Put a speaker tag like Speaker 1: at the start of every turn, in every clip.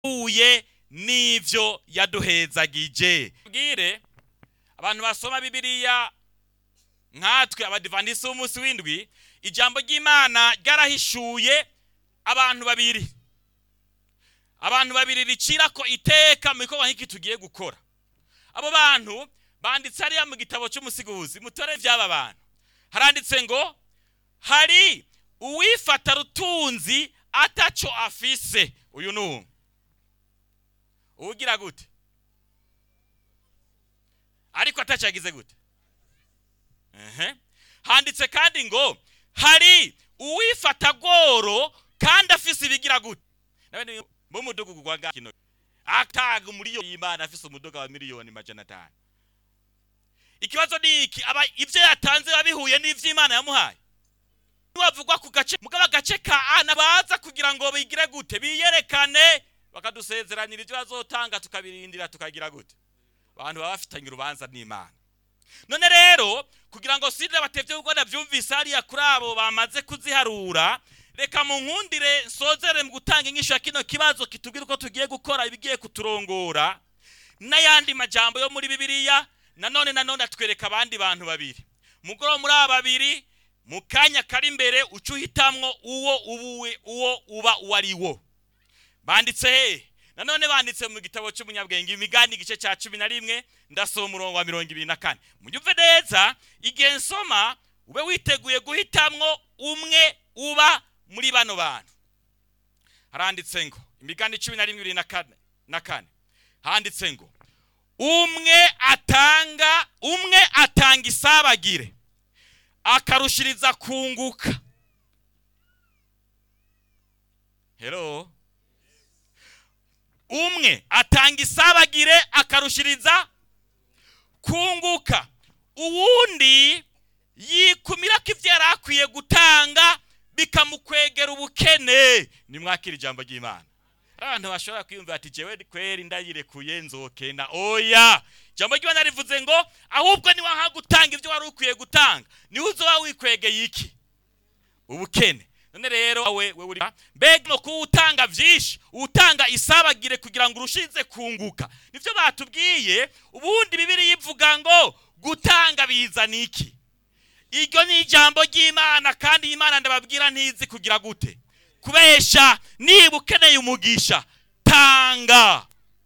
Speaker 1: uye n'ivyo yaduhezagije bwire abantu basoma bibiliya nkatwe abadivantisi b'umunsi w'indwi ijambo ry'imana ryarahishuye abantu babiri abantu babiri ricira ko iteka mu bikorwa nk'iki tugiye gukora abo bantu banditse hariya mu gitabo cy'umusiguzi mutore by'aba bantu haranditse ngo hari uwifata rutunzi ataco afise uyu ni umwe uwugira gute ariko ataco yagize gute Ehe. handitse kandi ngo hari uwifata goro kandi afise ibigira gute Nabene mu mudugudu gwa gakino ataga umuriyoni y'imana afise umuduga wa miliyoni majana atanu ikibazo ni iki aba ivyo yatanze biba bihuye n'ivy'imana yamuhaye bavugwa ku gace mugabo agace ka ana baza kugira ngo bigire gute biyerekane bakadusezeranira ibyo bazotanga tukabirindira tukagira gute abantu baba bafitanye urubanza n'imana none rero kugira ngo sinde batevye kuko ndavyumvise hariya kuri abo bamaze kuziharura reka mu nkundire nsozere mu gutanga inyishu ya kino kibazo kitubwira uko tugiye gukora ibigiye kuturongora n'ayandi majambo yo muri bibiliya nanone nanone atwereka abandi bantu babiri mugoroba muri aba babiri mu kanya kari imbere uca uhitamwo uwo ubuwe uwo uba uwo ari wo banditse he nanone banditse mu gitabo cy'umunyabwenge imigani igice cya cumi na rimwe ndasoma umurongo wa mirongo ibiri na kane mubyumve neza igihe nsoma ube witeguye guhitamwo umwe uba muri bano bantu haranditse ngo imigani cumi na rimwe ibiri na kane na kane handitse ngo umwe atanga umwe atanga isabagire akarushiriza kunguka hello umwe atanga isabagire akarushiriza kunguka uwundi yikumira ko ibyo yari akwiye gutanga bikamukwegera ubukene nimwakira ijambo ry'imana abantu bashobora kwiyumvira ati jewe kweri ndayirekuye nzokena oya ijambo ry'imana rivuze ngo ahubwo niwaha gutanga ibyo wari ukwiye gutanga niwe uzoba wikwegeye iki ubukene none rero we we uri mbega no kuwutanga byinshi utanga isabagire kugira ngo urushize kunguka nivyo batubwiye ubundi bibiri yivuga ngo gutanga bizana iki iryo ni ijambo ry'imana kandi imana ndababwira ntizi kugira gute kubesha niba ukeneye umugisha tanga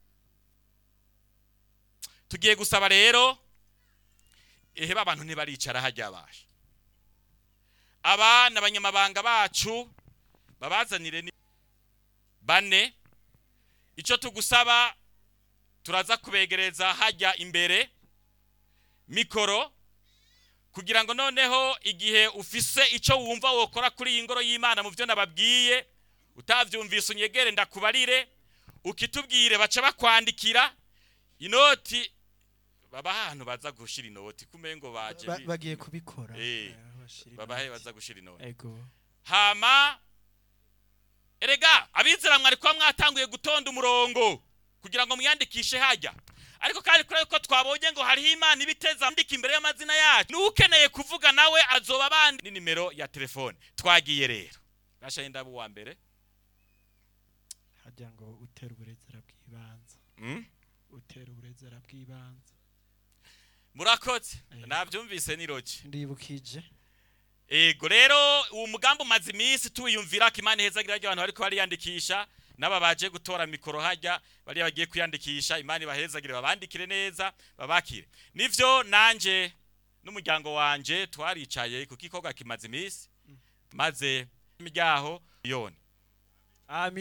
Speaker 1: tugiye gusaba rero ehe abantu ntibaricara hajya basha aba ni abanyamabanga bacu babazanire ni bane icyo tugusaba turaza kubegereza hajya imbere mikoro kugira ngo noneho igihe ufise icyo wumva wokora kuri iyi ngoro y'imana mu byo nababwiye utabyumvise unyegere ndakubarire ukitubwire baca bakwandikira inoti baba ahantu baza gushyira inoti kumenya ngo baje
Speaker 2: Ba- bagiye kubikora
Speaker 1: Eh,
Speaker 2: Eh, bashira
Speaker 1: babahe
Speaker 2: inoti.
Speaker 1: baza gushyira inoti
Speaker 2: ego
Speaker 1: hama erega abizera mwari kuba mwatanguye gutonda umurongo kugira ngo mwiyandikishe hajya ariko kandi kubera ko twabonye ngo hariho imana ibiteza andika imbere y'amazina yacu n'ukeneye kuvuga nawe azoba abandi ni nimero ya telefone twagiye rero gashaye ndabo uwa mbere
Speaker 2: hajya ngo utera uburezera bw'ibanze
Speaker 1: Mm?
Speaker 2: utera uburezera bw'ibanze
Speaker 1: murakoze
Speaker 2: Eh.
Speaker 1: nabyumvise niroki
Speaker 2: ndibukije
Speaker 1: ego rero uwo mugambi umaze iminsi tuwiyumvira ko imana iheza gira abantu bariko bariyandikisha n'aba baje gutora mikoro hajya bariya bagiye kwiyandikisha imana ibahezagire babandikire neza babakire nivyo nanje n'umuryango wanje twaricaye kuko ikorwa kimaze iminsi maze imiryaho yone
Speaker 2: amin